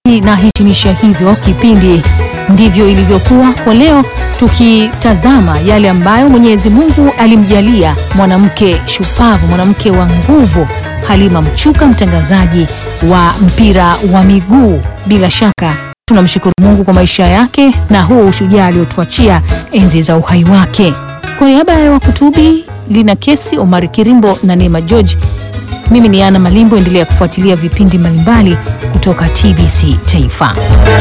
Nahitimisha hivyo kipindi ndivyo ilivyokuwa kwa leo, tukitazama yale ambayo Mwenyezi Mungu alimjalia mwanamke shupavu, mwanamke wa nguvu, Halima Mchuka, mtangazaji wa mpira wa miguu. Bila shaka tunamshukuru Mungu kwa maisha yake na huo ushujaa aliotuachia enzi za uhai wake. Kwa niaba ya wakutubi Lina Kesi, Omari Kirimbo na Neema George, mimi ni Ana Malimbo. Endelea kufuatilia vipindi mbalimbali kutoka TBC Taifa.